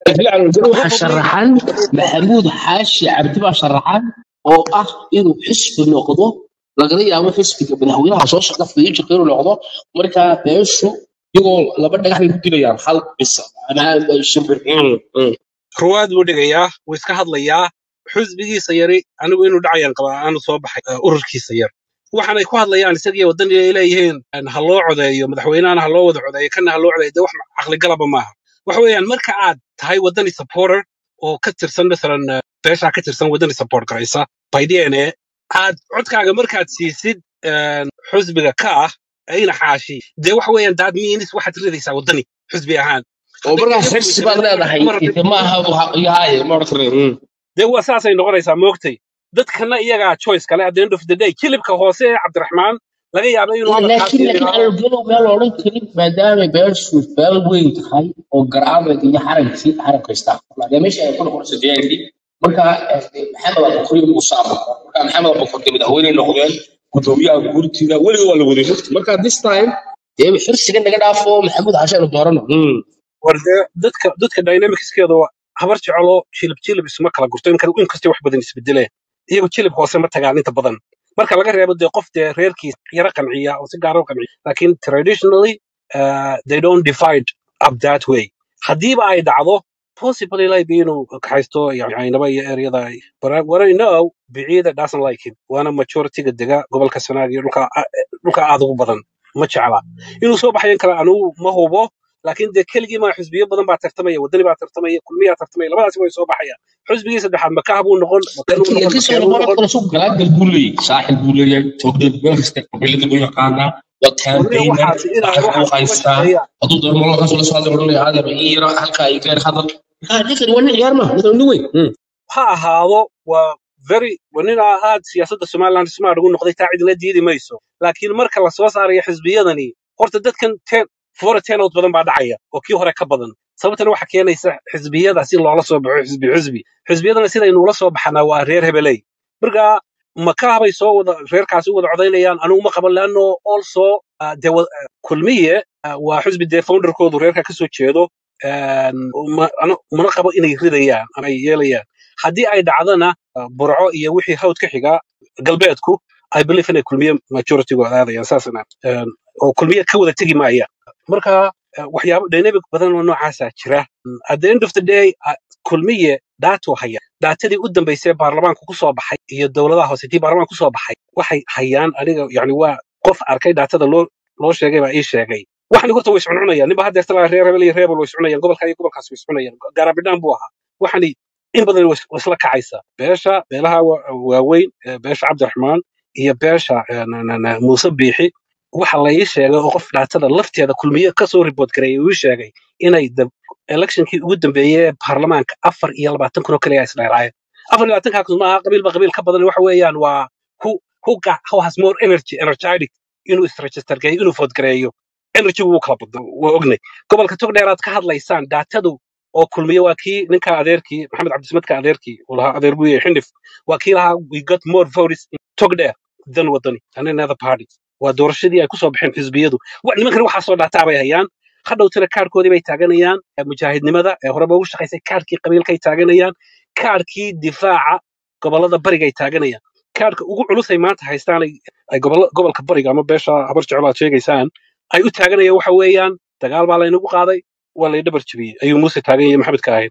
waxaa probably sharaxan maxamuud xaashi cabdi baa sharaxan oo ah inuu xisbi noqdo lagala yaabo xisbiga madaxweynaha soo socda fiijiqa inuu noqdo marka beeshu iyagoo laba dhagax bay ku dilayaan hal bisa ama shimbir Mm, mm. ruwaad buu dhigayaa wuu iska hadlayaa xusbigiisa yari anigu inuu dhacayaan qabaa aanu soo baxay eh, ururkiisa yar waxaanay ku hadlayaan isagii wadani ay leeyihiin en, ha loo codeeyo madaxweynahana ha loo wada codeeyo kana ha loo codeeyo de wax caqligalaba maaha waxa weeyaan marka aad tahay wadani supporter oo ka tirsan masalan eh, beeshaa ka tirsan wadani support garaysa by dna aad codkaaga markaad siisid en, xusbiga ka ah ayna xaashi dee waxa weeyaan daad miinis waxaad ridaysaa wadani xusbi ahaan oo hadday markaa iyagu xirsi baad isla leedahay mar ide maaha yahaye ma odhan karne Mm. dee waa saasay noqonaysaa moogtay dadkana iyagaa choice kale at the end of the day kilibka hoose ee cabdiraxmaan laga yaabo inuu hadalkaas laakiin yiri laakiin algedo meel odhan karin maadaama beeshu beel weyn tahay oo garaameed iyo xarankii xaranka istaa maadaama meesha ay ku noqonayso deegaankii marka eh, maxamed abubakar muuse abubakar marka maxamed abubakar dee madaxweyne noqdeen gudoomiyaha guurtiida weliga waa la waday mufti marka this time dee xirsiga naga dhaafo maxamuud xashe aynu doorano Mm. war dee dadka dadka dynamicskeeda waa habar jecelo jilib jilib isma kala gurto in in kastay wax badan isbedeleen iyagu jilib hoose ma tagaan inta badan marka laga reebo dee qof dee reerkiis yara qanciya oo si gaara u qanciya laakiin traditionally uh, they don't divide up that way haddiiba ay dhacdo possibly like inuu kaxaysto yani aynaba iyo eryada ay but I, what I know biciida doesn't like him waana majorityga dega gobolka sanaag iyo dhulka dhulka aad ugu badan ma jecla inuu soo baxayan kale anugu ma hubo laakiin dee keligii maa xusbiyo badan baa tartamaya wadani baa tartamaya kulmiyaa tartamaya labadaasi way soo baxayaan xusbigii saddexaad makaha buu noqon makanuu laakiin noqon laakiin soo makeenuu noqon noqon karo suuq galaangal buu leeyahay saaxil buu leeyahay togdheed meel kasta qabiilada buu yaqaanaa waa warniga campaigner waxaasi inaa lacag buu waxaasi kuma haystaa shaqeeyaan hadduu doono malakaas ula soo hadlay odhanaya aadaba ii yara halka ay gaar hadal marka ninkan waa nin ciyaar ma ninkan nin weyn Mm. ha ahaado waa very waa nin aa aad siyaasadda somaliland smart ugu noqday taa cidina diidi mayso laakiin marka la soo saarayo xisbiyadani horta dadkan ten fora tenood badan baa dhacaya oo kii hore ka badan sababtana waxa keenaysa xisbiyada si loola soo baxo xisbi xisbi xisbiyadana sidaynu ula soo baxanaa waa reer hebeley marka makaha bay soo wada reerkaasi u wada codaynayaan anigu ma qaban leano also ah, dee wa- ah, kulmiye ah, waa xisbi dee founderkoodu reerka kasoo jeedo een, ma- ano- mana qabo inay ridayaan ama ay yeelayaan haddii ay dhacdana ah, burco iyo wixii hawd ka xiga galbeedku i believe inay kulmiye majoritygood aadayaan saasna een, oo kulmiye ka wada tegi maayaan marka eh, waxyaabo dynamic badan oo noocaasa jira Mm, at the end of the day ah, kulmiye daatuu haya daatadii u dambaysay ee baarlamaanka ku soo baxay iyo dowladaha hoose tii baarlamaanka ku soo baxay waxay hayaan aniga yani waa qof arkay daatada loo loo sheegay baa ii sheegay waxani horta way iscuncunayaan ninba haddeer talaa reer hebel iyo reer hebel way iscunayaan gobolka iyo gobolkaas way iscunayaan gaarabidhaan buu ahaa waxani in badan way is- way isla kacaysa beesha beelaha wa- waaweyn ee beesha cabdiraxmaan iyo beesha eh, na- na- na- muuse biixi waxa la ii sheegay oo qof dhaatada lafteeda kulmiye kasoo report gareeyay uu ii sheegay inay da- electionkii ugu dambeeyey ee baarlamaanka afar iyo labaatan kun oo kaliya ay isdheeraayeen afar iyo labaatankaa kun maaha qabiilba qabiil ka badan waxa weeyaan waa who who got who has more energy energetic inuu isregister gareeyo inuu vote gareeyo energy wuu kala badna waa ognay gobolka togdheeraad ka hadlaysaan daatadu oo kulmiye waa kii ninka adeerkii maxamed cabdismadka adeerkii uu lahaa adeer guye xindhif waa kii lahaa we got more votes in togdheer than wadani and in other parties waa doorashadii ay kusoo baxeen xisbiyadu wa- nimankani waxaa soo dhaataa bay hayaan hadhowtana kaarkoodii bay taaganayaan ee mujaahidnimada ee horeba ugu shaqaysay kaarkii qabiilkay taaganayaan kaarkii difaaca gobolada barigay taaganayaan kaarka ugu culusay maanta haystaan ay ay gobolla- gobolka bariga ama beesha habar jecel aad sheegaysaan ay u taaganayaan waxa weeyaan dagaal baa laynagu qaaday waa lay dhabar jebiyey ayuu muuse taagan yahay maxamedka ahayd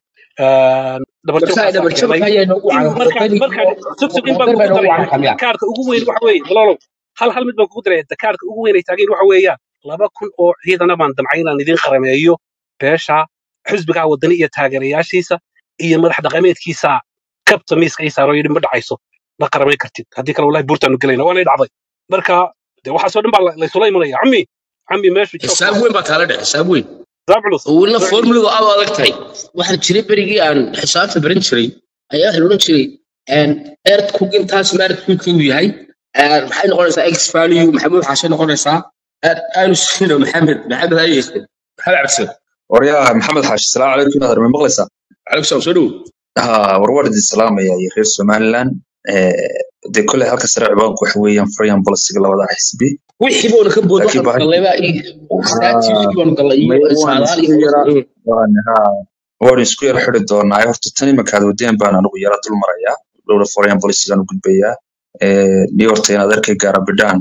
dhabar marka jabkaasaa dhabarjabka keenay ayaa noogu in marka wadani marka iyo sugsug in baan wadani baa kugu noogu daraya cankamiya kaarka ugu weyn waxa weeye walaalow hal hal mid baan kugu daraya kaarka ugu weyn ay taageen waxa weeyaan laba kun oo ciidana baan damcay inaan idin qarameeyo beesha xisbigaa wadani iyo taageerayaashiisa iyo madax dhaqameedkiisa kabta miiska ii saaro yidhi ma dhacayso ma qaramayn kartid haddii kale wallahi buurtaanu gelayna waanay dhacday marka de waxaasoo dhan baa la- laysula imanaya cammi cammi meeshu joog xisaab weyn baa taala dhex xisaab weyn xisaab culus oo weliba formuladu aad u adag tahay waxaa jiray berigii aan xisaabta baran jiray ayaa waxaa la odhan jiray earth cook intaas maarat cook uu yahay آه، maxay noqonaysaa x value maxamuud xaashe noqonaysaa آه، aanu sino maxamed maxamed haye maxamed cabdisir waryaa maxamed xaashi salaamu calaykum inaad armay maqlaysaa calaykum salaam soo dhow ha warwar idin salaamaya iyo reer somaliland Eh, dee kolley halka sare cibaanku waxa weeyaan foreign policyga labada xisbi wixii boona ka bood laakiin waxaanu baahi gallay baa staatiskii baanu gallay iyo may waan saadaal isku iyo yara Mm. waan ha waan isku yara xidi doonaa horta tan imankaad wadeen baan anigu yara dul marayaa dhowra foreign policygaan u gudbayaa Eh, ni horta inaad arkay gaara bidhaan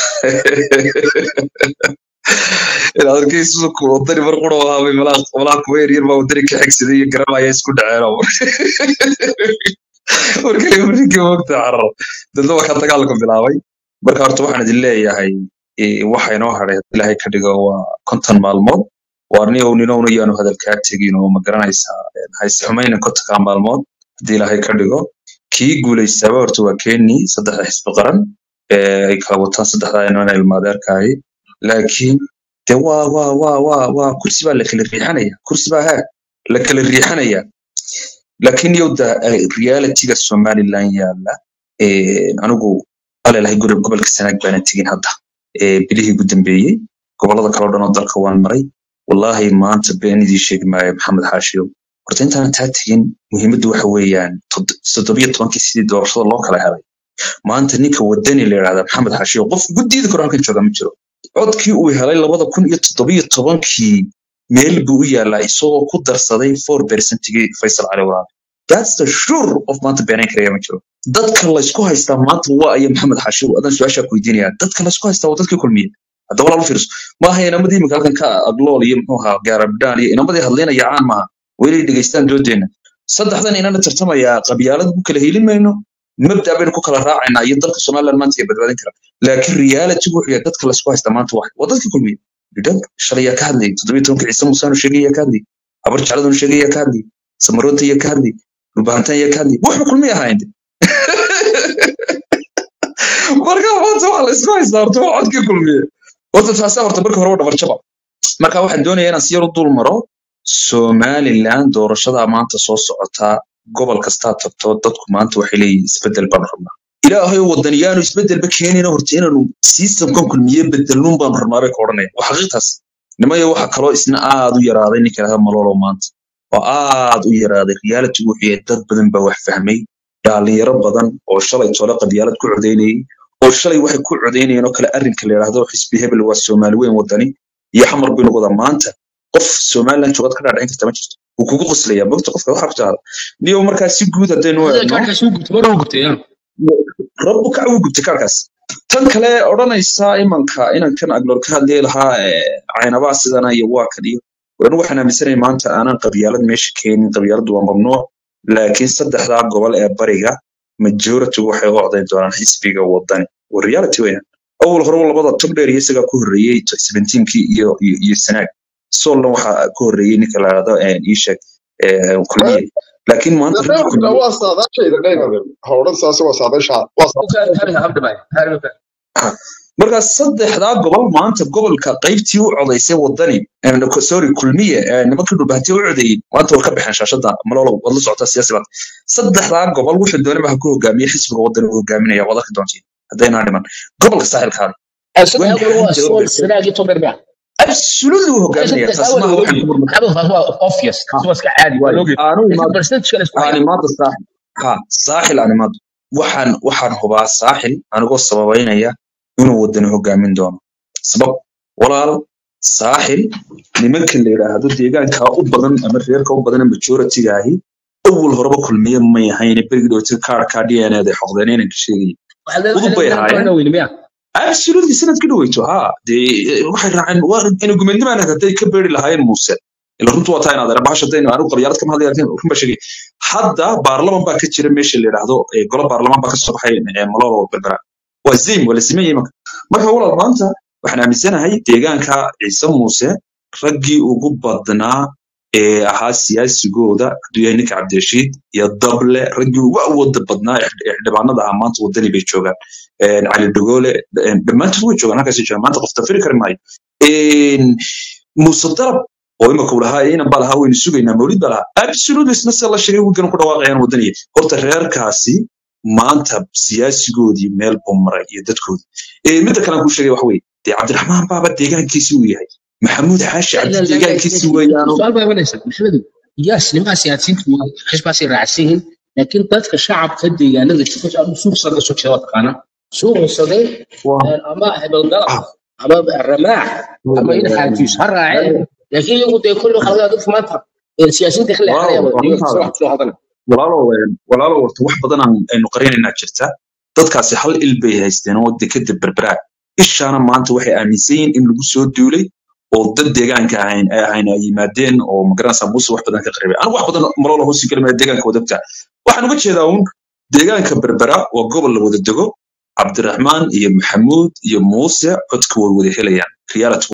inaad arkay suuku wadani mar qura ahaabay malaha malaha kuwa yaryar baa wadani ka xigsaday iyo garamaya isku dhaceen markay markii wogta carar dadna waa ka dagaalku bilaabay marka horta waxaan idin leeyahay eh, waxa inoo hadhay haddii ilaahay ka dhigo waa konton maalmood waar niow ninowna yaanu hadalkaa tegin oo ma garanaysaa eh, hayse xumayna kontonkaa maalmood haddii ilaahay ka dhigo kii guulaystaaba horta waa keni saddexda xisbi qaran ee ay kala wataan saddexdaa inana ilmaadeerkaahi laakiin de waa waa waa waa waa kursi baa la kala riixanaya kursi baa haa la kala riixanaya laakiin yowda realityga somaliland yaala eh, anigu alelahay guri gobolka sanaag baana tegin hadda eh, bilihii ugu dambeeyey gobolada kale oo dhan oo dalka waan maray wallaahi maanta been idii sheegi maayo maxamed xaashiyow horta intaan taa tegin muhiimaddu waxa weeyaan tod- toddobiyo tobankii sidii doorashada loo kala helay maanta ninka wadani la yidhahda maxamed xaashiyow qof ugu diidi karo halkan jooga ma jiro codkii uu helay labada kun iyo toddobiyo tobankii meel buu u yaalaa isagoo ku darsaday four percentigii faysal cali waraabe that's the sure of maanta beenayn karaya ma jiro dadka laysku haystaa maanta waa aya maxamed xaashiw adan su-aashaa ku weydiinaya dadka laysku haystaa waa dadkii kulmiye hadda walaal u fiirso maaha inamadii imika halkan ka aglool iyo muxuu ahaa gaarabdhaan iyo inamadii hadlaynaya caan maaha welay dhegeystaan doodeenna saddexdan inana tartamayaa qabyaalad ku kala helin mayno mabda baynu ku kala raacaynaa iyo dalka somaliland maanta iyo badbaadin kara laakiin reality wuxuu yahay dadka laysku haystaa maanta waa waa dadkii kulmiye bidhan shalay yaa ka hadlayay toddobiyo tobanka ciise musaanu sheegay yaa ka hadlayay habar jecladunu sheegay yaa ka hadlayay samaroonta yaa ka hadlayay dhulbahantaan yaa ka hadlayay wuxuu kulmiye ahaayeen marka maanta waxa la isku haystaa horta waa codkii kulmiye horta taasa horta marka hore waa dhabarjaba marka waxaan doonayaa inaan si yar u dul maro somaliland doorashada maanta soo socotaa gobol kastaa tagto dadku maanta waxay leeyihiin isbedel baan rabnaa ilaahay wadaniyaanu isbedelba keenayna horta inaanu systemkan kulmiye bedelnuun baanu rabnaa bay ka odhanaya waa xaqiiqtaas nimayo waxa kaloo isna aad u yaraaday ninka lahada malolo maanta oo aad u yaraaday reality wuxuu yahay dad badan baa wax fahmay dhalinyaro badan oo shalay tole qabyaalad ku codeynayay oo shalay waxay ku codeynayeen oo kale arrinka la yidhaahdo xisbi hebel waa soomaali weyn wadani iyo xamar baynu wadaa maanta qof somaliland joogad ka dhaadhicin karta ma jirto wuu kugu qoslayaa mogta qofka waxa ku jecla niyo markaa si guud haddaynu Hada eegno kaarkaas wuu gubtay mar wuu gubtay yaa. rabbu kac wuu gubtay kaarkaas tan kale odhanaysa imanka inankan agloor ka hadlay lahaa eh, caynabaa sidana iyo waa kan iyo anu waxaan aaminsanahay maanta aanan qabyaalad meesha keenin qabyaaladu waa mamnuuc laakiin saddexdaa gobol ee bariga majority waxay u codayn doonaan xisbiga wadani waa reality weeyaan awal hore labada togdheer iyo isagaa ku horreeyey seventeenkii iyo iyo iyo sanaag solna waxaa ku horreeyey ninka la yidhahdo iisheeg kulmiye laakiin maanta raggii Neefka kulmiye waa saadaashayda dhaynaden howdhan saase waa saadaasha waa Kaar- kaarka habda baa. Kaarka baa. Ah, marka saddexdaa gobol maanta gobolka qaybtii u codaysay wadani eh, no- sorry kulmiye eh, nimankii dhulbahantiya u codeeyey maanta way ka baxeen shaashada malolo waad la socotaa siyaasi baad saddexdaa gobol wuxuu doonaba ha ku hogaamiye xisbiga wadani u hogaaminaya waad arki doontiin haddaynaa dhiman gobolka saaxilkaada Ah, saddex waan gobol waa xanta Sool, Sanaag iyo Togdheer baa. absolutely u Ah, hogaaminaya saddex taas awal maaha waa waxaan ogi. ku murmata Maxamed taas waa obvious. Taas waa iska caadi waa waayo la ogi. aanu Laakiin imaado percentage kale isku haya. aan imaado saaxil ha saaxil aan imaado waxaan waxaan hubaa saaxil anigoo sababaynaya inuu wadani hogaamin doono sabab walaal saaxil nimanka la yidhaahdo deegaanka u badan ama reerka u badan majority-ga ahi awal horeba kulmiye may ahayn berigi dhowti kaarka d n da xoqdeen inanka sheegayay Waxaa leedahay- udub waxaa bay leedahay ahaayeen inaan weyni miya? absolutely sanadka dhaweyto ha dee waxay raaceen waa ina gumeednimaan hadday ka beeri lahaayeen muuse ila runtu waa taa inaad ara bahasha daynu anigu qabyaalad kama hadlaya laakiin run baa sheegay hadda baarlaman baa ka jira meesha la yidhaahdo ee golo baarlamaan baa ka soo baxay ee malolo berbera waa zaym waa la sameeyey marka marka walaal maanta waxaan aaminsanahay deegaanka ciise muuse raggii ugu badnaa ee ahaa siyaasigooda hadduu yahay ninka cabdirashiid iyo dable raggii ugu awooda badnaa ee xildhi- ee xildhibaanada ahaa maanta wadani bay joogaan een, cali dogoole een, dhammaantood way joogaan halkaasay joogaan maanta qof tafiri kari maayo Een, muuse darab oo imika uu lahaa inan baa lahaa waynu sugaynaa mawlid baa lahaa absolutely isna se la sheegay wigan ku dhawaaqayaan wadaniya horta reerkaasi maanta siyaasigoodii meel buu maray iyo dadkoodii Eh, midda kale aan kuu sheegay waxa weye dee cabdiraxmaan baaba deegaankiisi uu yahay maxamuud xaashi لا cabdi لا لا deegaankiisi لكن weeyaano سؤال بقى بلاش محمد ياس لما سياسيين حسب راعسين لكن dadka shacabka deegaanada jooga suuq sada soo jeeda taqaana suuq saday waa ama hebel dalab ah ama ramaax ama in xaajiis ha raaceen laakiin iyagu dee kullu khalada dad maanta siyaasiyiinta xilli xalaya walaalow wada arrintaada soo soo hadana walaalow een, walaalow horta wax badan aan- aynu qarinaynaa jirta dadkaasi hal il bay haysteen oo dekeda berberaa ishaana maanta waxay aaminsan yihiin in lagu soo duulay oo dad deegaanka ahayn ay ahayn ay yimaadeen oo magaranaysa muuse wax badan ka qaribay anigu wax badan maloola hoosi kalimaya deegaanka wadagta waxaan uga jeedaa uun deegaanka berbera waa gobol la wada dego cabdiraxmaan iyo maxamuud iyo muuse codka way wada helayaan reality